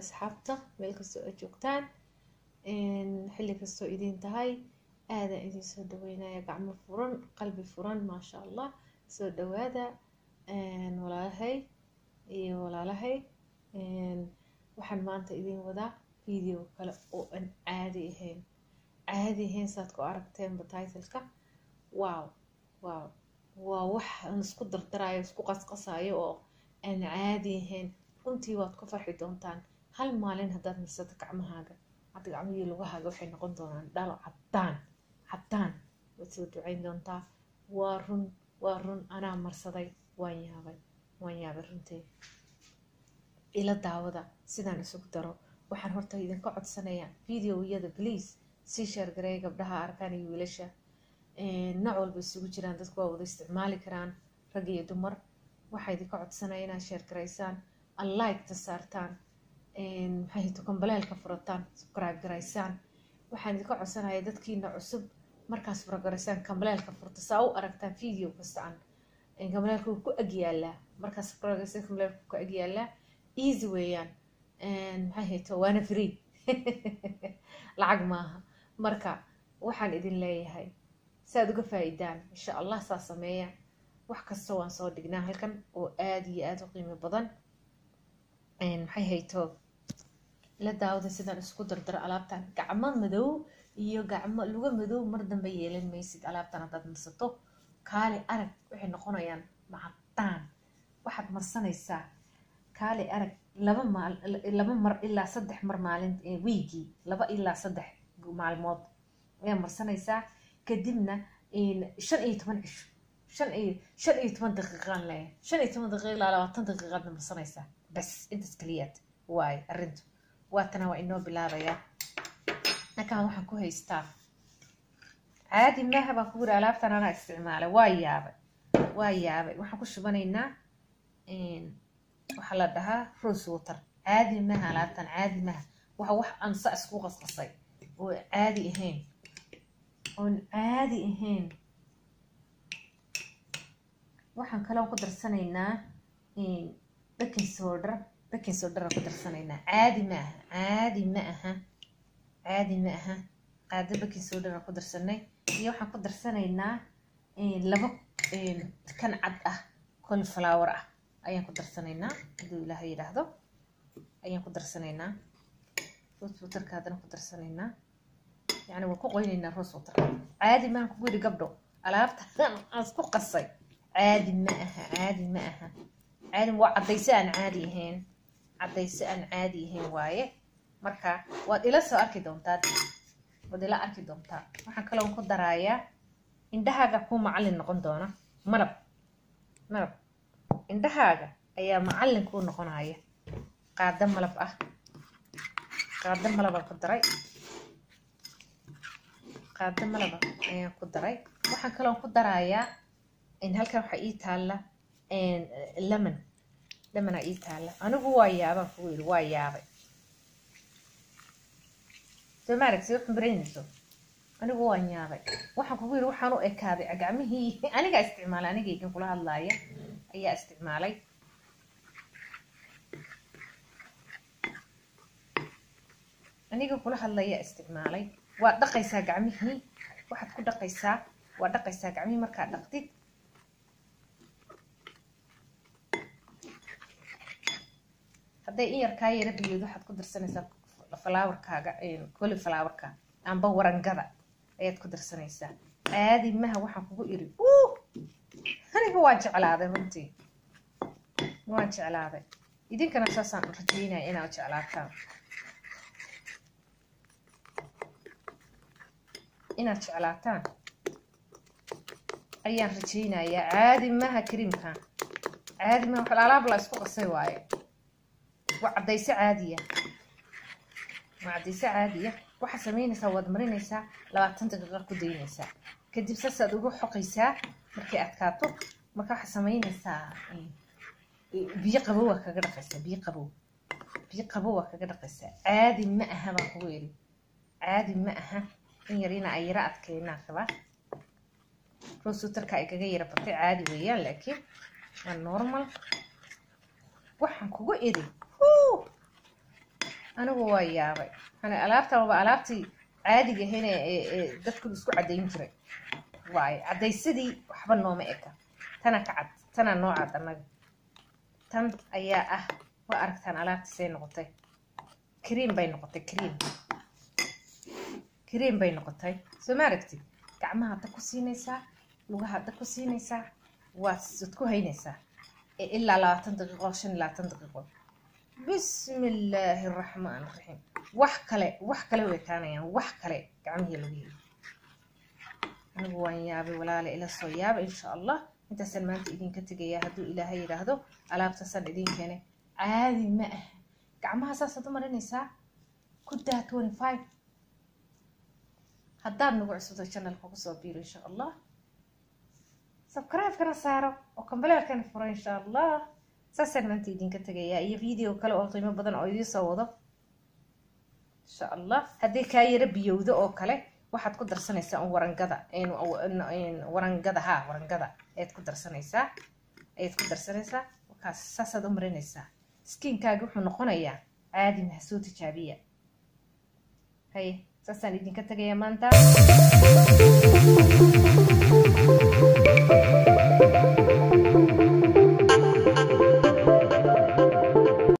asxaabta meel kastoo aad joogtaan xilli kastoo idiin tahay aadaan idin soo dhaweynaya gacmo furan qalbi furan maasha allah soo dhawaada walaalahay iyo walaalahay waxaan maanta idiin wadaa video kale oo aan caadi ahayn caadi ahayn saad ku aragteenba titleka wow wow waa wax aan isku dardarayo isku qasqasayo oo aan caadi ahayn runtii waad ku farxi doontaan hal maalin haddaad marsato gacmahaaga hadda gacmihii lugahaaga waxay noqon doonaan dhalo caddaan caddaan waad soo ducayn doontaa waa run waa run anaa marsaday waan yaabay waan yaabay runtii ila daawada sidaan isugu daro waxaan horta idinka codsanayaa videoyada please sii sheergareeya gabdhaha arkaan iyo wiilasha nooc walba isugu jiraan dadku waa wada isticmaali karaan rag iyo dumar waxaa idinka codsanaya inaad sheergaraysaan alliketa saartaan maxay hito kambaleelka furataan subscribe garaysaan waxaan idinka codsanaya dadkiina cusub markaas furagaraysaan kambaleelka furta saa u aragtaan video kasta aan kambaleelka wuu ku agyaalaa markaas furagaraysaan kambaleelka ku agyaalaa easy weeyaan maxay hito waana free lacag maaha marka waxaan idin leeyahay saaad uga faa-idaan insha allah saa sameeya wax kasta waan soo dhignaa halkan oo aada iyo aada u qiimo badan maxay hayto la daawada sidaan isku dardaro alaabtan gacmo madow iyo gacmo luga madow mar dambe yeelan maysid alaabtan haddaad marsato kaali arag waxay noqonayaan macadaan waxaad marsanaysaa kaali arag laba maal laba mar ilaa saddex mar maalin wiigii laba ilaa saddex maalmood ayaa marsanaysaa kadibna shan iyo toban cisho shan iyo shan iyo toban daqiiqaan leeyahay shan iyo toban daqiiq ilaa labaatan daqiiqaadna marsanaysaa bas intaas keliyaad waaye arrintu waatana waa inoo bilaabayaa halkaan waxaan ku haystaa caadi maaha baan ku yiri alaabtan anaa isticmaalay waa yaabay waa yaabay waxaan ku shubanaynaa waxaa la dhahaa rose water caadi maaha alaabtan caadi maaha waxa wax aan sa isku qasqasay oo caadi ahayn oon caadi ahayn waxaan kaloo ku darsanaynaa baking soda baking sodara ku darsanaynaa caadi ma aha caadi ma aha caadi ma aha qaado baking sodara ku darsanay iyo waxaan ku darsanaynaa laba kan cad ah colflower ah ayaan ku darsanaynaa hadduu ilaaha yidhaahdo ayaan ku darsanaynaa rose waterka haddana ku darsanaynaa yani waan ku qoynaynaa rose water caadi maan kugu yidhi gabdho alaabta aan isku qasay caadi ma aha caadi ma aha caadi waa caddayse aan caadi ahayn caddayse aan caadi ahayn waaye marka waad ila soo arki doontaa waad ila arki doontaa waxaan kaloo ku daraayaa indhahaaga kuu macallin noqon doona malab malab indhahaaga ayaa macallin kuu noqonaya qaado malab ah qaado malabaan ku daray qaado malaba ayaan ku daray waxaan kaloo ku darayaa halkan waxaa ii taalla lemon lemonaa ii taalla anigu waa yaabaan kugu yidhi waa yaabay soo ma aragsi wax maraynayso anigu waan yaabay waxaan kugu yidhi waxaan u ekaaday gacmihii anigaa isticmaalay anigaygan kula hadlaaya ayaa isticmaalay aniga kula hadlaya isticmaalay waa dhaqaysaa gacmihii waxaad ku dhaqaysaa waa dhaqaysaa gacmihii markaad dhaqdid hadday in yar kaa yara biyood waxaad ku darsanaysaa falaawarkaaga coli falaawarka amba warangada ayaad ku darsanaysaa caadi maha waxaan kugu iri aniga waa jeclaaday runtii waan jeclaaday idinkana saasaan rajaynaya inaad jeclaataan inaad jeclaataan ayaan rajaynayaa caadi maha kariimkan caadi maha wax alaab la isku qasay waaye waa caddayse caadiya waa caddayse caadiya waxaad samaynaysaa waad marinaysaa labaatan daqiiqa ku daynaysaa kadib saasaad ugu xoqaysaa markay adkaato marka waxaad samaynaysaa biyo qabow waa kaga dhaqaysaa biyo qabow biyo qabow waa kaga dhaqaysaa caadi ma aha baan kugu eri caadi ma aha in yar ina ay yara adkeynaan rabaa rosutarka ay kaga yara batay caadi weeyaan laakiin waa normal waxaan kugu iri anigu waa yaabay hani alaabtan waa alaabtii caadiga ahayn ee dadku isku caddayn jiray waayo caddaysadii waxba nooma eka tana ka cad tana noo cad annaga tan ayaa ah waa aragtaan alaabtiisay noqotay kriim bay noqotay kriim kriim bay noqotay soo ma aragtid gacmaha hadda ku siinaysaa lugaha hadda ku siinaysaa waad waad ku haynaysaa ilaa labaatan daqiiqo shan iyo labaatan daqiiqo bismi illaahi araxmaan raxiim wax kale wax kale way kaanayaan wax kale gacmihii lagu heli anigu waan yaabay walaale ila soo yaaba insha allah intaasaan maanta idinka tegayaa hadduu ilaahay yidhaahdo alaabtaasaan idin keenay caadi ma ah gacmaha saasaad u marinaysaa ku daa twenty five haddaad nagu cusubto channelka kusoo biiro insha allah subscribe-kana saaro oo kambaleerkana furo insha allah saasaan maanta idinka tegayaa iyo video kale oo qiimo badan oo idiin soo wado insha allah haddii kaa yaro biyowdo oo kale waxaad ku darsanaysaa un warangada warangada ha warangada ayaad ku darsanaysaa ayaad ku darsanaysaa wakaas saasaad u marinaysaa skinkaaga wuxuu noqonayaa caadi maha soo tijaabiya haye saasaan idinka tegayaa maanta